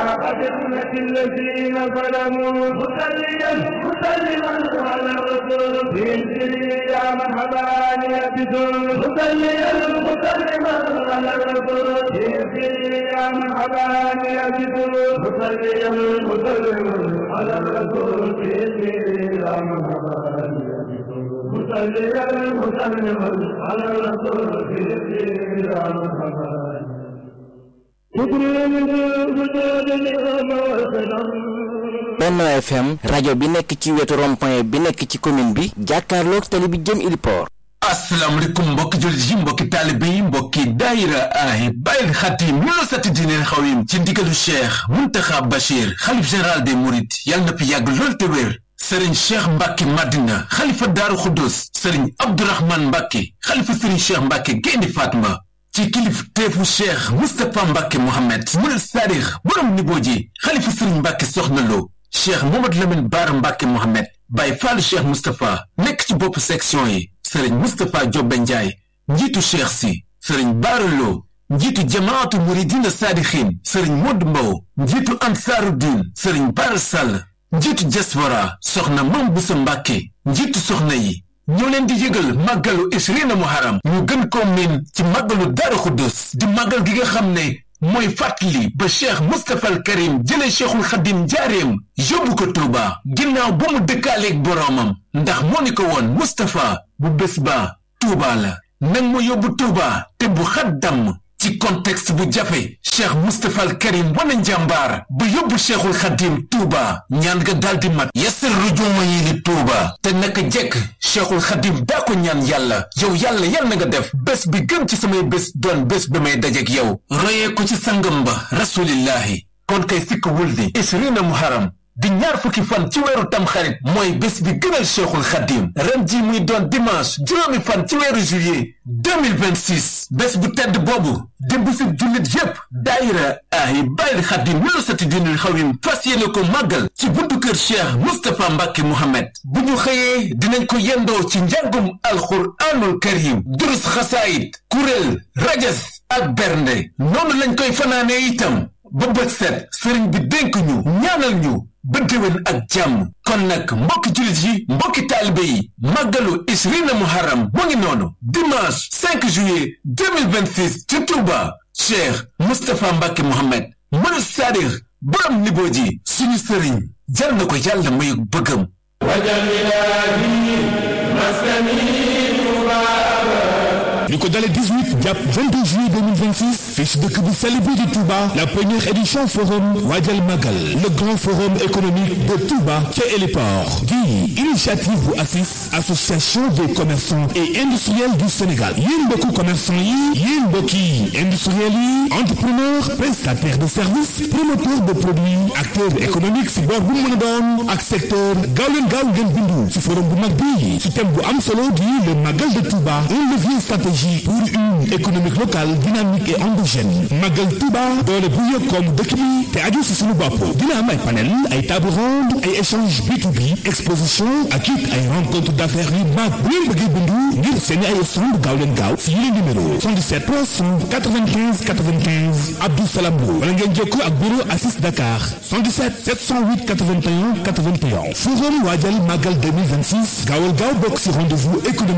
أئمة الذين ظلموا مسليا مسلما على الرسول في يا مرحبا يبدو مسليا مسلما على الرسول في يا مرحبا يبدو مسليا مسلما على الرسول في يا مرحبا مسليا مسلما على الرسول في يا مرحبا Benno FM rajo bi nekk ci wetu rond-point bi nekk ci commune bi jàkkaarloog tali bi jëm Iliport asalaamaaleykum mbokki jullit yi mbokki taalibe yi mbokki daayira ay bàyyil xatim ñu la sati diineen xawim ci ndigalu cheikh muntaxa bachir xalif général des mourides yàlla na fi yàgg lool te wér sëriñ cheikh mbàkke madina xalifa daaru xuddus sëriñ abdourahman mbàkke xalifa sëriñ cheikh mbàkke gaynde fatma ci kilif teefu cheikh mustapha mbàkke mohammed murid saadix borom nibooji xalifa sëriñ mbàkke soxna lo cheikh mohamad lamin baara mbàkke mohammed bàyyi faalu cheikh mustapha nekk ci bopp section yi sëriñ mustapha jobbe njaay njiitu cheikh si sëriñ baara lo njiitu jamaatu muridina saadixin sëriñ modd mbow njiitu ansaaru diin sëriñ baara sàll njiitu diaspora soxna mam busa mbàkke njiitu soxna yi ñoo leen di yëgal màggalu isrina muharam ñu gën ko miin ci màggalu daara xuddus di màggal gi nga xam ne mooy fàttali ba cheikh mustapha al karim jëlee cheikhul xadim njaareem yóbbu ko tuuba ginnaaw ba mu dëkkaaleeg boroomam ndax moo ni ko woon mustapha bu bés ba tuuba la nag ma yóbbu tuuba te bu xat damm ci contexte bu jafe cheikh mustapha al karim wana njàmbaar ba yóbbu cheikhul xadim tuuba ñaan nga daldi mat yasir rujuma yi ni tuuba te naka jekk cheikhul xadim daa ko ñaan yàlla yow yàlla yal na nga def bés bi gën ci samay bés doon bés bi may dajek yow royee ko ci sangam ba rasulillahi kon kay sikk wul di isrina muharam di ñaar fukki fan ci weeru tamxarit mooy bés bi gënal cheikhul xadim ren ji muy doon dimanche juróomi fan ci weeru juillet 2026 bés bu tedd boobu di bisu jullit yépp daayira ay bàyyil xadim wala sati dinul xawim fas yéene ko màggal ci buntu kër cheikh moustapha mbàkke mohammed bu ñu xëyee dinañ ko yendoo ci njàngum alxuraanul karim durus xasaayit kuréel rajas ak bernde noonu lañ koy fanaanee itam ba bët set sëriñ bi dénk ñu ñaanal ñu ba déwén ak jàmm kon nag mbokki jullit yi mbokki taalibe yi màggalu isrina muharram mu ngi noonu dimanche 5 juillet 2026 ci Touba Cheikh Moustapha Mbacke Mohamed mënu saadix borom niboo ji suñu sëriñ jar na ko yàlla may bëggam li ko dalee 18 jàpp 22 juillet 2026 fii ci dëkk bu sell bi di Touba la première édition forum Waajal Magal le grand forum économique de Touba ca Héliport di initiative bu ACIS association des commerçants et industriels du Sénégal yéen mbokku commerçant yi yéen mbokki industriels yi entrepreneur prestataire de services promoteur de produits acteur économique si boor bu mu mën a doon ak secteur gaaw leen gaaw ngeen bindu ci forum bu mag bi ci thème bu am solo di le Magal de Touba un levier stratégique pour une économique locale dynamique et endogène Magal Touba doole bu yëg koom dëkk bi te aju si suñu bopp dina am ay panel ay table ronde ay échange B2B exposition ak it ay rencontre d'affaires yu mag bu ngeen bëggee bindu ngir seeni ay stand gaaw leen gaaw si yile numéro 77 395 95 Abdou Salam Lo wala ngeen jokkoo ak bureau Assis Dakar 77 708 81 81 forum waajal Magal 2026 gaawal gaaw bokk si rendez-vous économique